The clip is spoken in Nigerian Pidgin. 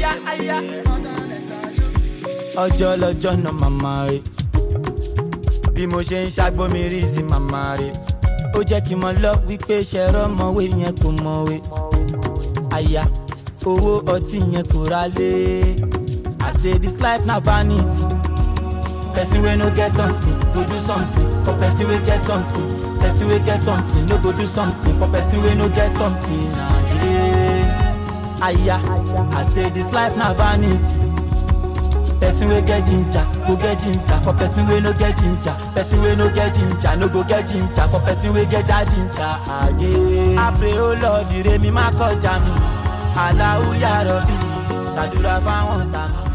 aya aya. ọjọ́ lọ́jọ́ náà màmá rẹ̀ bí mo ṣe ń ṣàgbọ́mi rí sí màmá rẹ̀ ó jẹ́ kí n mọ lọ wípé ṣẹ̀rọ mọ̀wé yẹn kò mọ̀wé aya owó ọtí yẹn kò ra lé i say this life na vanity person wey no get something go do something for person wey get something person wey get something no go do something for person wey no get something na yeah. aya i say this life na vanity person wey get ginger go get ginger for person wey no get ginger person wey no get ginger no go get ginger for person wey get that ginger aye. I pray o lord ire mi má kọjá mi aláwùyá rọ̀bì ṣàdúrà fáwọn tàmí.